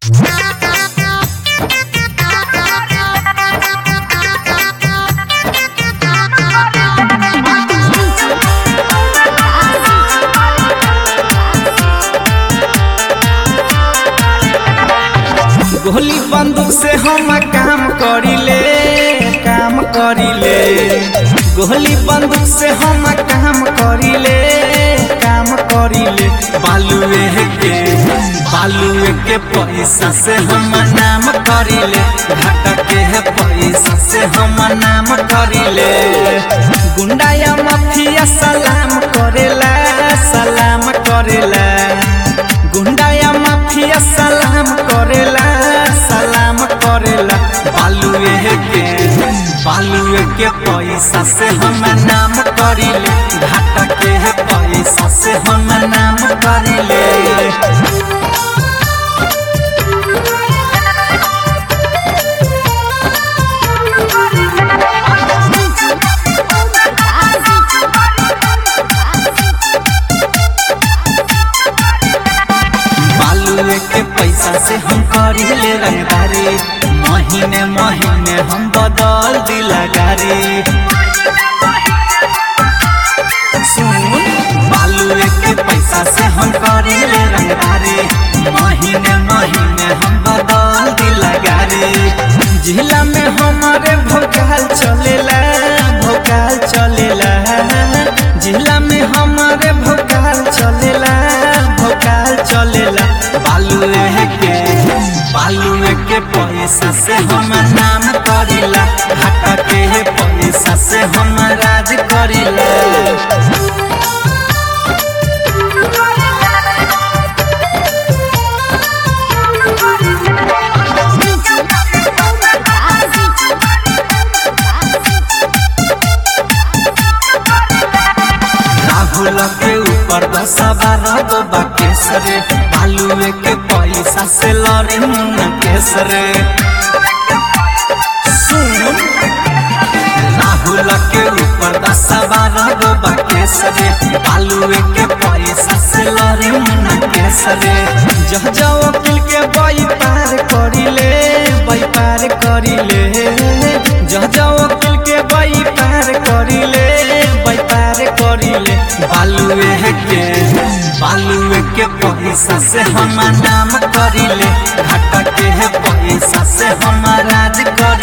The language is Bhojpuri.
गोली बंदूक से हम काम करिले काम करिले गोली बंदूक से हम काम करिले काम करिले बालुए के बालुए के पैसा से हम नाम करिले घाटा के है पैसा से हम नाम करिले गुंडा या माफिया सलाम करेला सलाम करेला गुंडा या माफिया सलाम करेला सलाम करेला बालुए के बालुए के पैसा से हम नाम करिले घाटा के है पैसा से हम नाम करिले बालुए के पैसा से हम करिले रंगदारी महीने महीने हम बदल दिला गारी सुन बालुए के पैसा से हम करिले रंगदारी महीने महीने हम बदल दिला गारी जिला में हमारे भोकाल चलेला भोकाल चलेला जिला में हमारे भोकाल चलेला भोकाल चलेला बालुए के बालुए के पैसा से हम नाम करिला घाटा के पैसा से हम राज करिला राहुल के ऊपर दस बारह गो बाकेसरे बालुए के पैसा से लड़ी मुन्ना केसरे सुन राहुल के ऊपर दस बारह गो बाकेसरे बालुए के पैसा से लड़ी मुन्ना केसरे जह जाओ वकील के बई पार करिले बई पार करिले जह जाओ वकील के बई पार करिले बई पार करिले बालुए के बालुए के पैसा से हम नाम करिले घाटा के है पैसा से हम राज कर